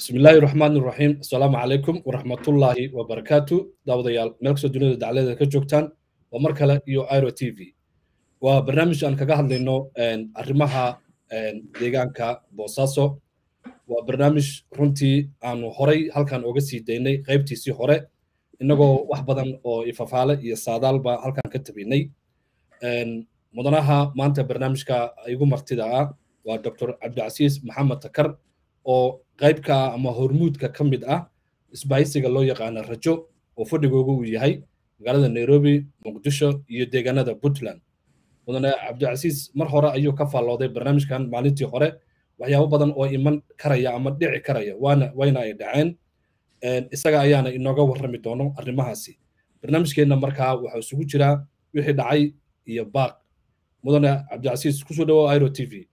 bismi illaahi raxmaan iraxiim assalaamu calaykum waraxmatullaahi wabarakaatu daawadayaal meel kastoo dunida dacladeeda ka joogtaan waa mar kale iyo iro t v waa barnaamij aan kaga hadlayno arrimaha deegaanka boosaaso waa barnaamij runtii aanu horay halkan oga sii daynay qaybtiisii hore innagoo wax badan oo ifafaale iyo saadaalba halkan ka tabinay mudanaha maanta barnaamijka igu martida ah waa dr cabdicasiis maxamed takar oo qaybka ama hormuudka ka mid ah isbahaysiga loo yaqaana rajo oo fadhigooga uu yahay magaalada nairobi muqdisho iyo deegaanada puntland mudane cabdicasiis mar hore ayuu ka faallooday barnaamijkan maalintii hore waxyaabo badan oo iman karaya ama dhici karaya waana wayna ay dhaceen isaga ayaana inooga warrami doono arrimahaasi barnaamijkeenna markaa waxaa isugu jiraa wixii dhacay iyo baaq mudane cabdicasiis kusoo dhawow iro t v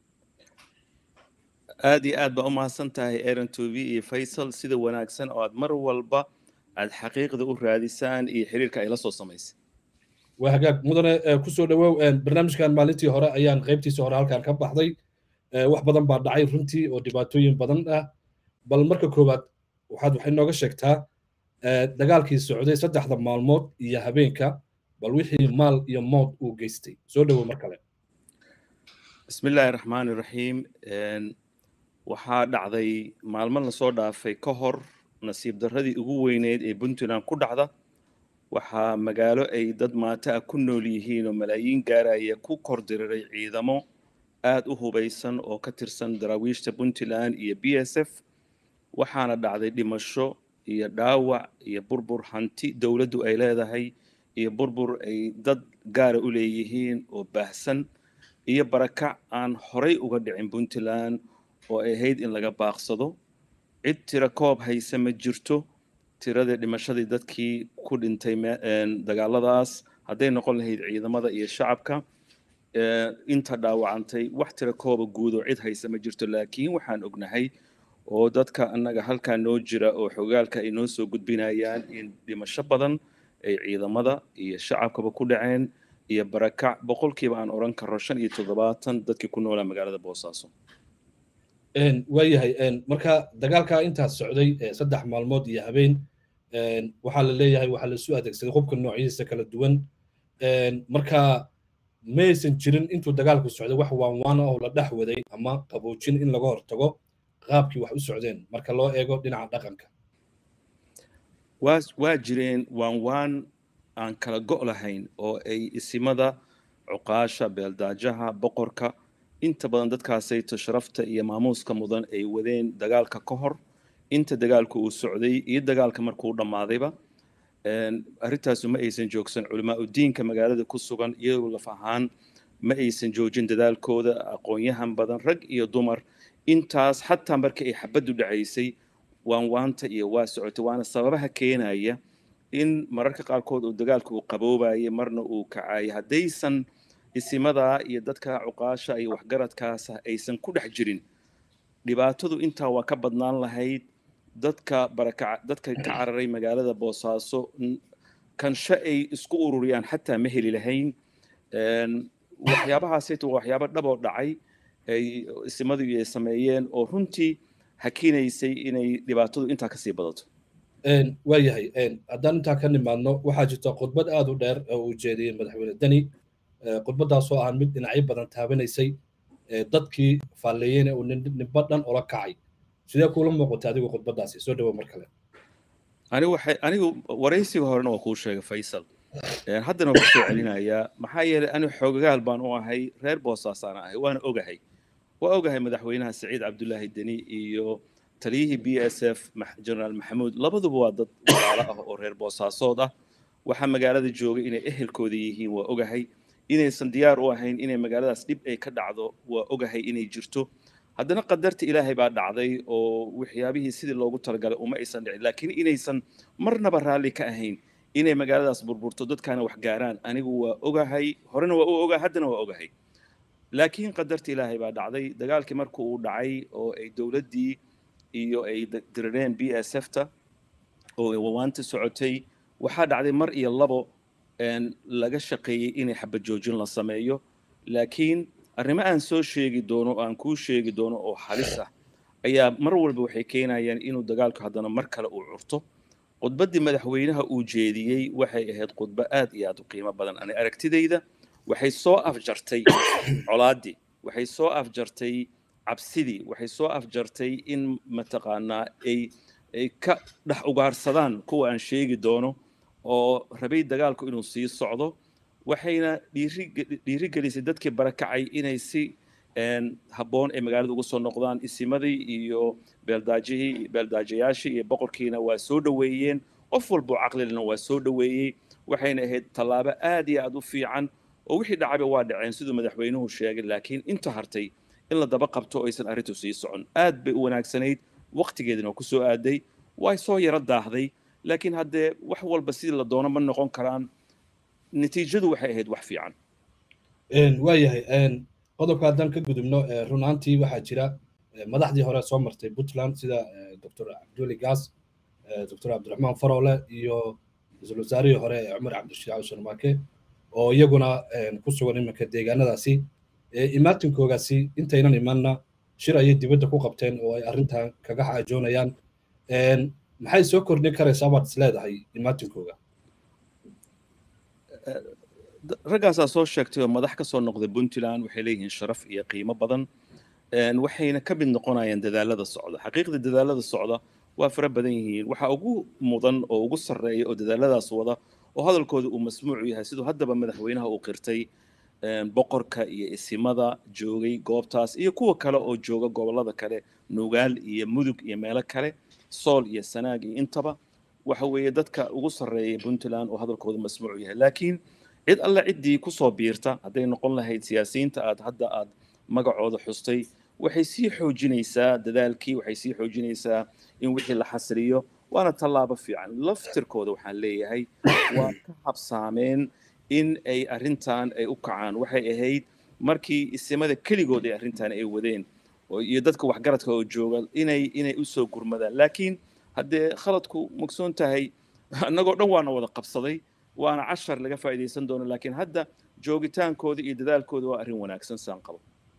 aad iyo aad baa u mahadsan tahay aaron t v iyo faysal sida wanaagsan oo aad mar walba aad xaqiiqda u raadisaan iyo xiriirka ay la soo samaysay waa hagaag mudane kusoo dhawow barnaamijkan maalintii hore ayaan qaybtiisii hore halkan ka baxday wax badan baa dhacay runtii oo dhibaatooyin badan ah bal marka koowaad waxaad waxay nooga sheegtaa dagaalkii socday saddexda maalmood iyo habeenka bal wixii maal iyo mood uu geystay soo dhawow mar kale bismi illaahi raxmaan iraxiim waxaa dhacday maalmo lasoo dhaafay ka hor nasiib darradii ugu weyneyd ee puntland ku dhacda waxaa magaalo ay dad maata ah ku nool yihiin oo malaayiin gaaraya ku kor diriray ciidamo aad u hubaysan oo ka tirsan daraawiishta puntland iyo b s f waxaana dhacday dhimasho iyo dhaawac iyo burbur hanti dowladdu ay leedahay iyo burbur ay dad gaara u leeyihiin oo baahsan iyo barakac aan horay uga dhicin puntland oo ay ahayd in laga baaqsado cid tira koob hayse ma jirto tiradii dhimashadii dadkii ku dhintay dagaaladaas hadday noqon lahayd ciidamada iyo shacabka inta dhaawacantay wax tira kooba guud oo cid hayse ma jirto laakiin waxaan ognahay oo dadka annaga halkaa noo jira oo xogaalka ay noo soo gudbinayaan in dhimasho badan ay ciidamada iyo shacabkaba ku dhaceen iyo barakac boqolkiiba aan odhan karo shan iyo toddobaatan dadkii ku noolaa magaalada boosaaso waayahay marka dagaalkaa intaas socday saddex maalmood iyo habeen waxaa la leeyahay waxaa lasu adeegsaday hubka noocyadiisa kala duwan marka maysan jirin intuu dagaalku socday wax waanwaana oo la dhex waday ama qaboojin in laga hortago qaabkii wax u socdeen marka loo eego dhinaca dhaqanka waa waa jireen waan waan aan kala go' lahayn oo ay isimada cuqaasha beeldaajaha boqorka inta badan dadkaasayto sharafta iyo maamuuska mudan ay wadeen dagaalka ka hor inta dagaalku uu socday iyo dagaalka markuu dhammaadayba arrintaasu ma aysan joogsan culamaa udiinka magaalada ku sugan iyagoo laf ahaan ma aysan joojin dadaalkooda aqoon-yahan badan rag iyo dumar intaas xataa markii ay xabaddu dhacaysay waan waanta iyo waa socotay waana sababaha keenaya in mararka qaarkood uu dagaalku uu qaboobayay marna uu kacayay haddaysan isimadaa iyo dadka cuqaasha iyo waxgaradkaasa aysan ku dhex jirin dhibaatadu intaa waa ka badnaan lahayd dadka baraka dadka ka cararay magaalada boosaaso kansho ay isku ururiyaan xataa ma heli lahayn waxyaabahaasayta waa waxyaabo dhaboo dhacay ay isimadu ay sameeyeen oo runtii hakinaysay inay dhibaatadu intaa kasii badato waayahay haddaan intaa ka nimaadno waxaa jirta khudbad aad u dheer oo uu jeediyey madaxweyne deni khudbaddaasoo ah mid dhinacyo badan taabanaysay dadkii faalleeyeyna uu nimba dhan ula kacay sidee kuula muuqatay adigu khudbaddaasi soo dhawo mar kale anigu waxay anigu waraysiga horena waa kuu sheegay faysal haddana waa kusoo celinayaa maxaa yeelay anigu xoogagaal baan u ahay reer boosaasaan ahay waana ogahay waa ogahay madaxweynaha saciid cabdulaahi deni iyo taliyihii b s f generaal maxamuud labaduba waa dad walaalo ah oo reer boosaasood ah waxaa magaalada joogay inay ehelkooda yihiin waa ogahay inaysan diyaar u ahayn inay magaaladaas dhib ay ka dhacdo waa ogahay inay jirto haddana qadarta ilaahay baa dhacday oo waxyaabihii sidii loogu talagalay uma aysan dhicin laakiin inaysan marnaba raalli ka ahayn inay magaaladaas burburto dadkaana wax gaaraan anigu waa ogahay horena waa u ogahay haddana waa ogahay laakiin qadarta ilaahay baa dhacday dagaalkii marka uu dhacay oo ay dowladdii iyo ay dirireen b s f ta oo wawaanta socotay waxaa dhacday mar iyo labo laga shaqeeyey inay xabad joojin la sameeyo laakiin arrimo aan soo sheegi doono aan kuu sheegi doono oo halis ah ayaa mar walba waxay keenayaan inuu dagaalku haddana mar kale uu curto khudbaddii madaxweynaha uu jeediyey waxay ahayd khudbo aad iyo aad u qiimo badan ani aragtidayda waxay soo afjartay colaaddii waxay soo afjartay cabsidii waxay soo afjartay in mataqaanaa ay ay ka dhex ugaarsadaan kuwa aan sheegi doono oo rabay dagaalku inuu sii socdo waxayna dhiirigelisay dadkii barakacay inay si habboon ay magaalada uga soo noqdaan isimadii iyo beeldaajihii beeldaajayaashii iyo boqorkiina waa soo dhoweeyeen qof walboo caqlilena waa soo dhoweeyey waxayna ahayd tallaabo aad iyo aad u fiican oo wixii dhacaba waa dhaceen siduu madaxweynuhu sheegay laakiin inta hartay in la daba qabto aysan arrintu sii socon aad bay u wanaagsanayd waqtigeedina waa ku soo aaday way soo yaro daahday laakiin haddee wax walba sidii la doono ma noqon karaan natiijadu waxay ahayd wax fiican waayahay qodobka haddaan ka gudubno runaantii waxaa jira madaxdii hore soo martay puntland sida doctor cabduli gaas doctor cabdiraxmaan farole iyo ra-iisul wasaarihii hore cumar cabdishaac sharmaake oo iyaguna ku sugan iminka deegaanadaasi imaatinkoogasi intaynan imanna shir ayay dibadda ku qabteen oo ay arrintan kaga xaajoonayaan maxay soo kordhin karaysaa baad is leedahay imaatinkooga raggaasaa soo sheegtay oo madax ka soo noqday puntland waxay leeyihiin sharaf iyo qiimo badan waxayna ka mid noqonayaan dadaalada socda xaqiiqda dadaalada socda waa fara badan yihiin waxaa ugu mudan oo ugu sarreeya oo dadaaladaas wada oo hadalkooda uu masmuucu yahay siduu haddaba madaxweynaha uu qirtay boqorka iyo isimada joogay goobtaas iyo kuwa kale oo jooga gobollada kale nugaal iyo mudug iyo meelo kale sool iyo sanaag iyo intaba waxa weeye dadka ugu sarreeya puntland oo hadalkooda masmuucu yahay laakiin cid alle ciddii kusoo biirta hadday noqon lahayd siyaasiyiinta aad hadda aad magacooda xustay waxay sii xoojinaysaa dadaalkii waxay sii xoojinaysaa in wixii la xasriyo waana tallaabo fiican laftirkooda waxaan leeyahay waa ka habsaameen in ay arrintan ay u kacaan waxay ahayd markii isimada keligood ay arrintan ay wadeen iyo dadka waxgaradka oo jooga inay inay usoo gurmadaan laakiin haddee khaladku mugsoon tahay annagoo dhan waana wada qabsaday waana cashar laga faa'iidaysan doono laakiin hadda joogitaankooda iyo dadaalkooda waa arrin wanaagsan saan qabo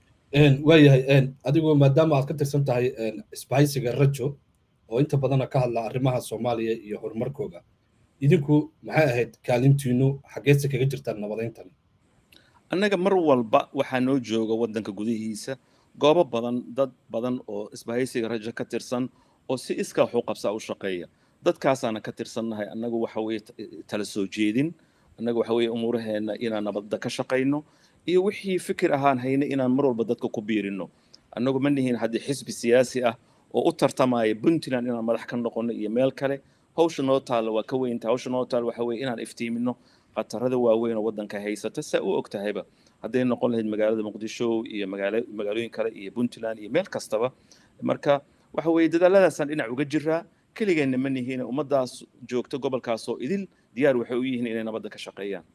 waayahay adigu maadaama aad ka tirsan tahay isbahaysiga rajo oo inta badana ka hadla arrimaha soomaaliya iyo horumarkooga idinku maxay ahayd kaalintiinu xaggeedse kaga jirtaan nabadayntan annaga mar walba waxaa noo jooga waddanka gudihiisa goobo badan dad badan oo isbahaysiga rajo ka tirsan oo si iskaa wax u qabsaa u shaqeeya dadkaasaana ka tirsannahay annagu waxa weeye tala soo jeedin annaga waxa weeye umuuraheenna inaan nabadda ka shaqayno iyo wixii fikir ahaan hayne inaan mar walba dadka ku biirino annagu ma nihin haddii xisbi siyaasi ah oo u tartamaya puntland inaan madax ka noqono iyo meel kale hawsha noo taalla waa ka weynta hawsha noo taalla waxa weeye inaan iftiimino khatarada waaweyn oo waddanka haysata saa u og tahayba hadday noqon lahayd magaalada muqdisho iyo magaalo magaalooyin kale iyo puntland iyo meel kastaba marka waxa weeye dadaaladaasaan dhinac uga jiraa keligeenna ma nihiin ummaddaas joogta gobolkaasoo idil diyaar waxay u yihiin inay nabadda ka shaqeeyaan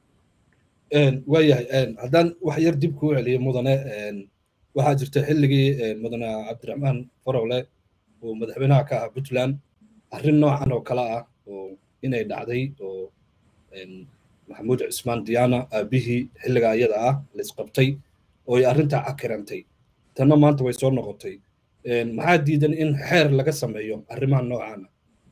waayahay haddaan wax yar dib kuu celiyo mudane waxaa jirta xilligii mudane cabdiraxmaan farowle oo madaxweynaha ka ahaa puntland arrin noocan oo kale ah oo inay dhacday oo maxamuud cismaan diyaana aabihii xilliga iyada ah la isqabtay oo ay arrintaa cakirantay tanna maanta way soo noqotay maxaa diidan in xeer laga sameeyo arrimaha noocaana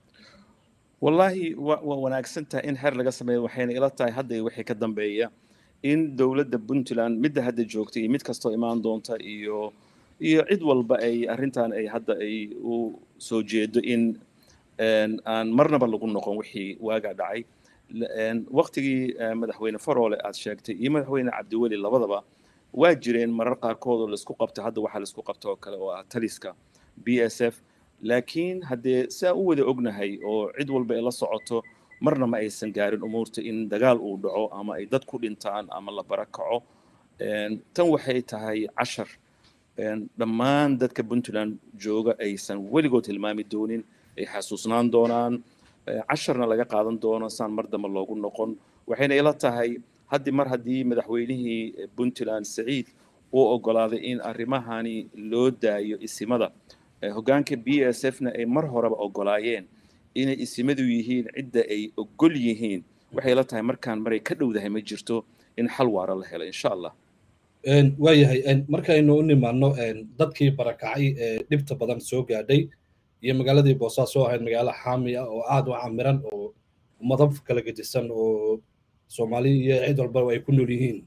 wallaahi waa wanaagsan tahay in xeer laga sameeyo waxayna ila tahay hadda iyo wixii ka dambeeya in dowladda puntland midda hadda joogta iyo mid kastoo imaan doonta iyo iyo cid walba ay arrintan ay hadda ay u soo jeedo in aan marnaba lagu noqon wixii waagaa dhacay waqtigii madaxweyne faroole aad sheegtay iyo madaxweyne cabdiweli labadaba waa jireen marar qaarkood oo laisku qabtay hadda waxaa laisku qabta oo kale oo ah taliska b s f laakiin haddee saa u wada ognahay oo cid walba ay la socoto marna ma aysan gaarin umuurta in dagaal uu dhaco ama ay dad ku dhintaan ama la barakaco tan waxay tahay cashar dhammaan dadka puntland jooga aysan weligood hilmaami doonin ay xasuusnaan doonaan casharna laga qaadan doono saan mar dambe loogu noqon waxayna ila tahay haddi mar haddii madaxweynihii puntland saciid uu oggolaaday in arrimahani loo daayo isimada hoggaanka b s f na ay mar horeba oggolaayeen inay isimadu yihiin cidda ay oggol yihiin waxay la tahay markaan maray ka dhowdahay ma jirto in xal waara la helo insha allah waayahay markaynu u nimaano dadkii barakacay ee dhibta badan soo gaadhay iyo magaaladii boosaaso ahayd magaalo xaami ah oo aad u camiran oo madab kala gedisan oo soomaali iyo cid walbaba ay ku nool yihiin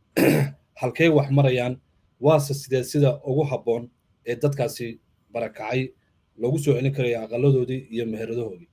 halkay wax marayaan waase sidee sida ugu habboon ee dadkaasi barakacay loogu soo celin karaya aqaladoodii iyo meheradahoodii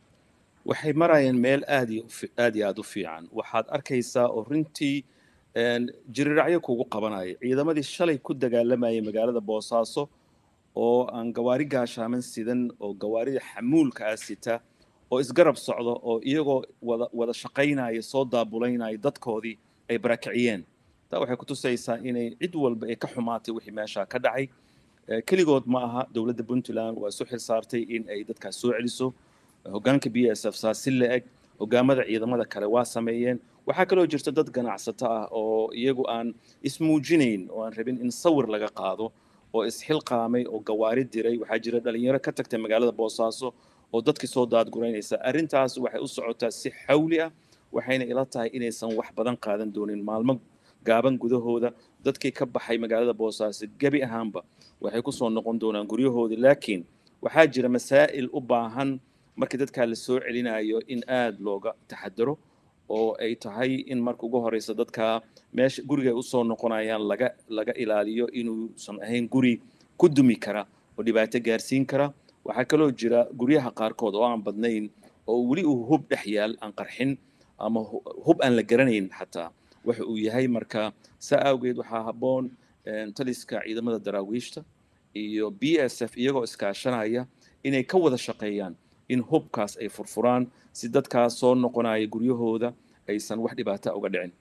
waxay marayaan meel aad iyo aad iyo aad u fiican waxaad arkaysaa oo runtii jiriracyo kugu qabanaya ciidamadii shalay ku dagaalamayay magaalada boosaaso oo aan gawaari gaashaaman sidan oo gawaarida xamuulka ah sita oo isgarab socdo oo iyagoo wada wada shaqaynaya soo daabulaynaya dadkoodii ay barakiciyeen taa waxay kutusaysaa inay cid walba ay ka xumaatay wixii meeshaa ka dhacay keligood ma aha dowladda puntland waa isu xil saartay in ay dadkaas soo celiso hoggaanka b s f saa si la-eg hoggaamada ciidamada kale waa sameeyeen waxaa kaloo jirta dad ganacsato ah oo iyagu aan ismuujinayn oo aan rabin in sawir laga qaado oo isxilqaamay oo gawaari diray waxaa jira dhalinyaro ka tagtay magaalada boosaaso oo dadkii soo daadguraynaysa arrintaas waxay u socotaa si xawli ah waxayna ila tahay inaysan wax badan qaadan doonin maalmo gaaban gudahooda dadkii ka baxay magaalada boosaaso gebi ahaanba waxay kusoo noqon doonaan guryahoodii laakiin waxaa jira masaa'il u baahan markii dadkaa la soo celinayo in aad looga taxadaro oo ay tahay in marka ugu horeysa dadka meesha guriga usoo noqonayaan laga laga ilaaliyo inuusan ahayn guri ku dumi kara oo dhibaato gaarsiin kara waxaa kaloo jira guryaha qaarkood oo aan badnayn oo weli uu hub dhex yaal aan qarxin ama hub aan la garanayn xataa waxa uu yahay marka saa awgeed waxaa habboon taliska ciidamada daraawiishta iyo b s f iyagoo iskaashanaya inay ka wada shaqeeyaan in hubkaas ay furfuraan si dadkaas soo noqonaya guryahooda aysan wax dhibaata uga dhicin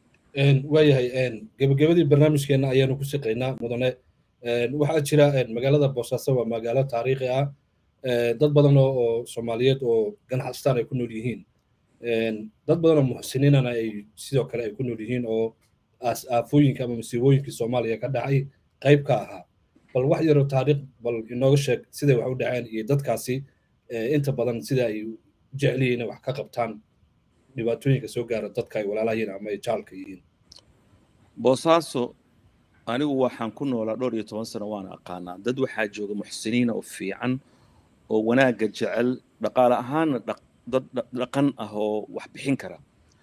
waayahay gebagabadii barnaamijkeena ayaanu ku shaqaynaa mudane waxaa jira magaalada boosaaso waa magaalo taariikhi ah dad badan oo soomaaliyeed oo ganacsataan ay ku nool yihiin dad badan oo muxsiniinana ay sidoo kale ay ku nool yihiin oo aafooyinka ama masiibooyinkii soomaaliya ka dhacay qayb ka ahaa bal wax yaroo taariikh bal inooga sheeg siday wax u dhaceen iyo dadkaasi inta badan sida ay u jecel yihiin inay wax ka qabtaan dhibaatooyinka soo gaara dadka ay walaalayiin ama ay jaalka yihiin boosaaso anigu waxaan ku noolaa dhowr iyo toban sano waana aqaanaa dad waxaa jooga muxsiniina oo fiican oo wanaagga jecel dhaqaale ahaanna dad dhaqan ah oo wax bixin kara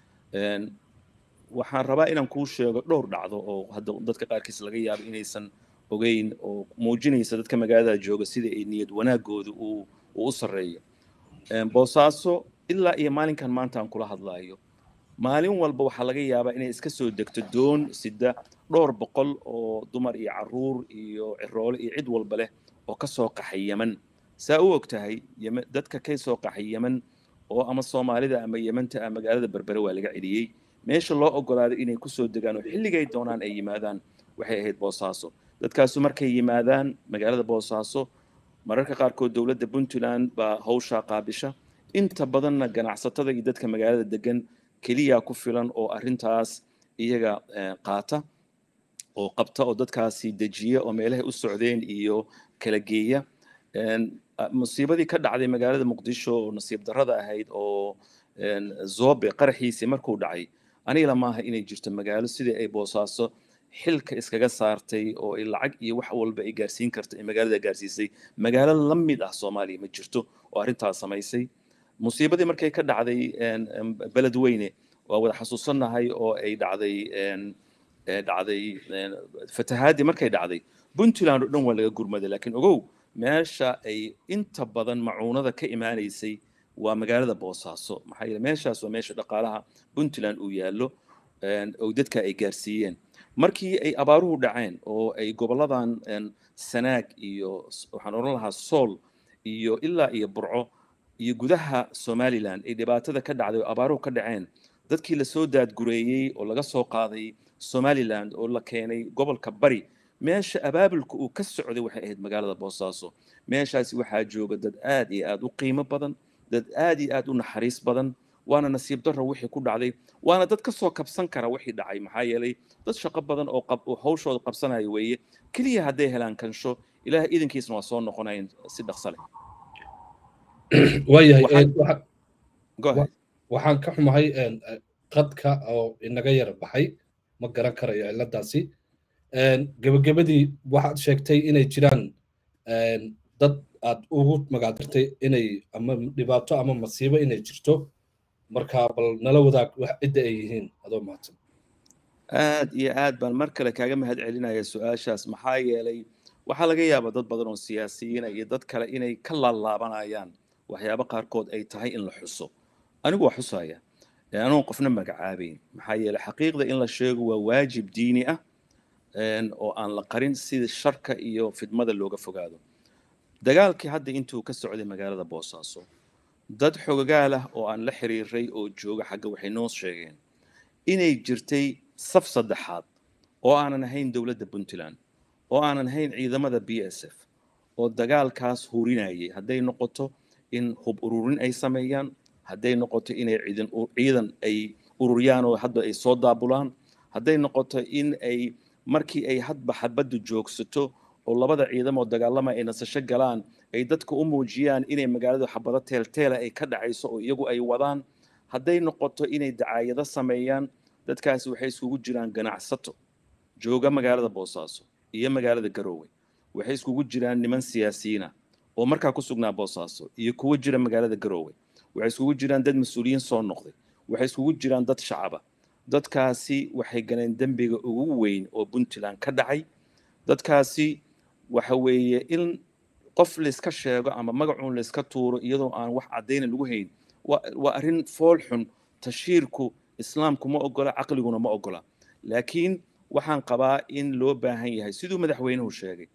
waxaan rabaa inaan kuu sheego dhowr dhacdo oo hadda dadka qaarkiis laga yaabo inaysan ogeyn oo muujinaysa dadka magaalada jooga sida ay niyad wanaagooda uu u sarreeyo boosaaso ilaa iyo maalinkan maanta aan kula hadlaayo maalin walba waxaa laga yaabaa inay iska soo degto doon sida dhowr boqol oo dumar iyo caruur iyo ciroole iyo cid walba leh oo ka soo qaxay yeman saa u og tahay dadka ka soo qaxay yeman oo ama soomaalida ama yemanta ah magaalada berbere waa laga celiyey meesha loo ogolaaday inay kusoo degaan oo xilligay doonaan ay yimaadaan waxay ahayd boosaaso dadkaasu markay yimaadaan magaalada boosaaso mararka qaarkood dowladda puntland baa hawshaa qaabisha inta badanna ganacsatada iyo dadka magaalada degan keliya ku filan oo arrintaas iyaga qaata oo qabta oo dadkaasi dejiya oo meelahay u socdeen iyo kala geeya musiibadii ka dhacday magaalada muqdisho oo nasiib darrada ahayd oo zobe qaraxiisii markuu dhacay anigala maaha inay jirto magaalo sidii ay boosaaso xilka iskaga saartay oo ay lacag iyo wax walba ay gaarsiin karta ay magaalada gaarsiisay magaalo la mid ah soomaaliya ma jirto oo arrintaas samaysay musiibadii markay ka dhacday beled weyne waa wada xasuusannahay oo ay dhacday dhacday fatahaadii markay dhacday puntland oo dhan waa laga gurmaday laakiin ogow meesha ay inta badan macuunada ka imaanaysay waa magaalada boosaaso maxaa yeele meeshaas waa meesha dhaqaalaha puntland uu yaallo oo dadka ay gaarsiiyeen markii ay abaaruhu dhaceen oo ay goboladan sanaag iyo waxaan odhan lahaa sool iyo ilaa iyo burco iyo gudaha somaliland ay dhibaatada ka dhacday oo abaaruhu ka dhaceen dadkii lasoo daadgureeyey oo laga soo qaaday somaliland oo la keenay gobolka bari meesha abaabulka uu ka socday waxay ahayd magaalada boosaaso meeshaasi waxaa jooga dad aad iyo aad u qiimo badan dad aad iyo aad u naxariis badan waana nasiib darro wixii ku dhacday waana dad ka soo kabsan kara wixii dhacay maxaa yeelay dad shaqo badan oo hawshooda qabsanaya weeye keliya hadday helaan kansho ilaah idankiisna waa soo noqonayan si dhaqso leh waayahay waxaan ka xumahay qadka oo inaga yara baxay ma garan karayo ciladaasi gebagabadii waxaad sheegtay inay jiraan dad aad ugu magacdartay inay ama dhibaato ama masiibo inay jirto marka bal nala wadaag wax cidda ay yihiin adoo mahadsan aad iyo aad baan mar kale kaaga mahad celinaya su-aashaas maxaa yeelay waxaa laga yaabaa dad badan oo siyaasiyiina iyo dad kale inay ka laalaabanayaan waxyaabo qaarkood ay tahay in la xuso anigu waa xusaya anoon qofna magacaabayn maxaa yeelay xaqiiqda in la sheego waa waajib diini ah oo aan la qarin sida sharka iyo fidmada looga fogaado dagaalkii hadda intuu ka socday magaalada boosaaso dad xogagaal ah oo aan la xiriiray oo jooga xagga waxay noo sheegeen inay jirtay saf saddexaad oo aanan ahayn dowladda puntland oo aanan ahayn ciidamada b s f oo dagaalkaas hurinayay hadday noqoto in hub ururin ay sameeyaan hadday noqoto inay ciidan ciidan ay ururiyaan oo hadba ay soo daabulaan hadday noqoto in ay markii ay hadba xabaddu joogsato oo labada ciidamoo dagaalama ay nasasho galaan ay dadka u muujiyaan inay magaaladu xabado teelteela ay ka dhacayso oo iyagu ay wadaan hadday noqoto inay dacaayado sameeyaan dadkaasi waxay iskugu jiraan ganacsato jooga magaalada boosaaso iyo magaalada garoowe waxay iskugu jiraan niman siyaasiyiina oo markaa ku sugnaa boosaaso iyo kuwo jira magaalada garoowe waxay iskugu jiraan dad mas-uuliyiin soo noqday waxay iskugu jiraan dad shacaba dadkaasi waxay galeen dembiga ugu weyn oo puntland ka dhacay dadkaasi waxa weeye in qof layska sheego ama magacuun layska tuuro iyadoo aan wax caddayna lagu hayn waa arrin fool xun tashiirku islaamku ma ogola caqliguna ma ogola laakiin waxaan qabaa in loo baahan yahay siduu madaxweynuhu sheegay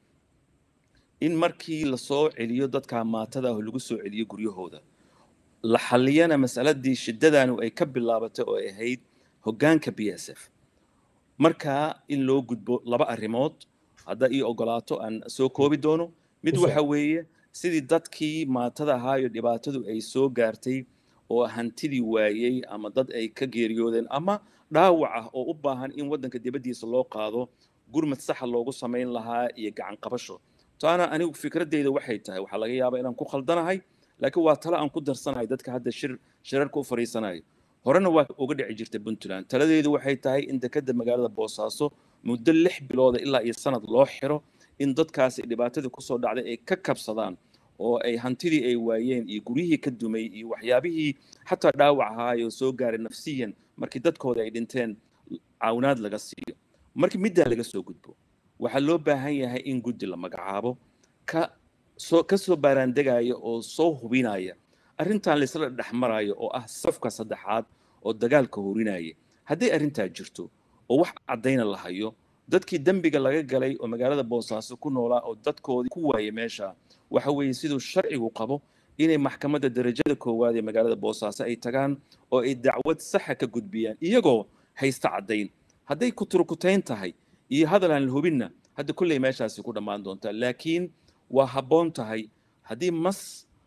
in markii lasoo celiyo dadka maatada ah lagu soo celiyo guryahooda la xalliyana masaladii shiddadanu ay ka bilaabatay oo ay ahayd hoggaanka b s f markaa in loo gudbo laba arrimood hadda ii ogolaato aan soo koobi doono mid waxa weeye sidii dadkii maatada ahaayo dhibaatadu ay soo gaartay oo hantidii waayey ama dad ay ka geeriyoodeen ama dhaawac ah oo u baahan in waddanka dibaddiisa loo qaado gurmad saxa loogu samayn lahaa iyo gacan qabasho taana anigu fikraddeyda waxay tahay waxaa laga yaabaa inaan ku khaldanahay laakiin waa tale aan ku darsanahay dadka hadda shir shirarka u fadhiisanayo horena waa uga dhici jirtay puntland taladeedu waxay tahay in dekedda magaalada boosaaso muddo lix bilooda ilaa iyo sanad loo xiro in dadkaasi dhibaatadii kusoo dhacday ay ka kabsadaan oo ay hantidii ay waayeen iyo guryihii ka dumay iyo waxyaabihii xataa dhaawac ahaayoo soo gaaray nafsiyan markii dadkooda ay dhinteen caawinaad laga siiyo markii middaa laga soo gudbo waxaa loo baahan yahay in guddi la magacaabo ka soo ka soo baaraandegaya oo soo hubinaya arrintan laysla dhex marayo oo ah safka saddexaad oo dagaalka horinaya hadday arrintaa jirto oo wax caddayna la hayo dadkii dembiga laga galay oo magaalada boosaaso ku noolaa oo dadkoodii ku waayay meesha waxa weeye siduu sharcigu qabo inay maxkamadda darajada koowaad ee magaalada boosaaso ay tagaan oo ay dacwad saxa ka gudbiyaan iyagoo haysta caddayn hadday kuturkutayn tahay iyo hadal aan la hubinna hadda kolley meeshaasi ku dhammaan doontaa laakiin waa habboon tahay haddii mas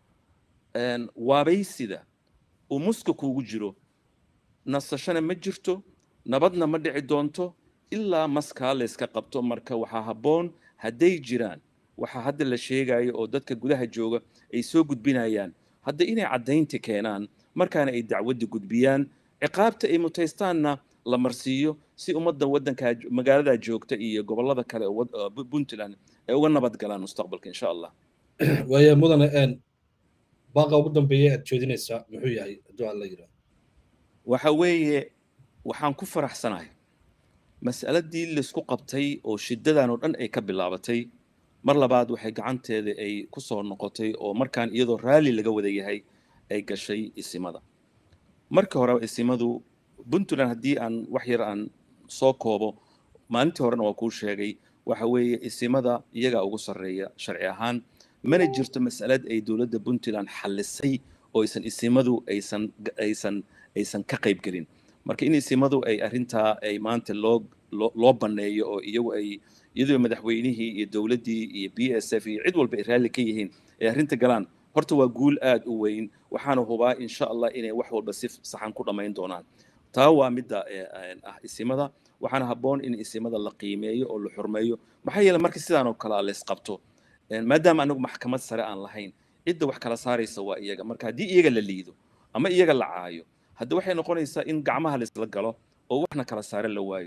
waabaysida uu muska kuugu jiro nasashana ma jirto nabadna ma dhici doonto ilaa maskaa layska qabto marka waxaa habboon hadday jiraan waxaa hadda la sheegayo oo dadka gudaha jooga ay soo gudbinayaan hadda inay caddaynti keenaan markaana ay dacwadda gudbiyaan ciqaabta ay mutaystaanna la marsiiyo si ummadda waddanka magaalada joogta iyo gobollada kale puntland ay uga nabad galaan mustaqbalka insha allah waaya mudane baaqa ugu dambeeya aad jeedinaysaa muxuu yahay hadduu alla yidhaah waxa weeye waxaan ku faraxsanahay mas'aladii laysku qabtay oo shiddadan oo dhan ay ka bilaabatay mar labaad waxay gacanteeda ay ku soo noqotay oo markaan iyadoo raalli laga wada yahay ay gashay isimada markii hore isimadu puntland haddii aan wax yar aan soo koobo maalintii horena waa kuu sheegay waxa weeye isimada iyagaa ugu sarreeya sharci ahaan mana jirto mas'alad ay dowladda puntland xallisay oo aysan isimadu aysan aysan aysan ka qayb gelin marka in isimadu ay arrintaa ay maanta loo loo banneeyo oo iyagu ay iyadoo madaxweynihii iyo dowladdii iyo b s f iyo cid walba ay raalli ka yihiin ay arrinta galaan horta waa guul aad u weyn waxaana hubaa insha allah inay wax walba si saxan ku dhammayn doonaan taa waa midda ah isimada waxaana habboon in isimada la qiimeeyo oo la xurmeeyo maxaa yeele marka sidaan oo kale lays qabto maadaama anagu maxkamad sare aan lahayn cidda wax kala saaraysa waa iyaga marka haddii iyaga la liido ama iyaga la caayo hadda waxay noqonaysaa in gacmaha laysla galo oo waxna kala saare la waayo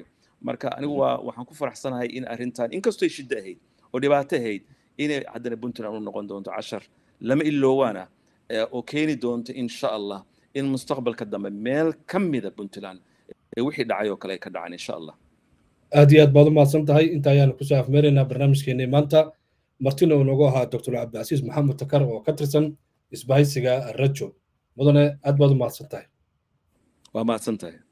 marka anigu waa waxaan ku faraxsanahay in arrintan inkastoo shiddo ahayd oo dhibaato ahayd inay haddana puntland u noqon doonto cashar lama iloowaana oo keeni doonto insha allah in mustaqbalka dambe meel ka mida puntland ee wixii dhacay oo kale ay ka dhacaan insha allah aad iyo aad baad u mahadsan tahay inta ayaanu kusoo afmeeraynaa barnaamijkeenii maanta martina uu noogu ahaa doctor cabdicasiis maxamed takar oo ka tirsan isbahaysiga rajo mudane aad baad u mahadsan tahay waa mahadsan tahay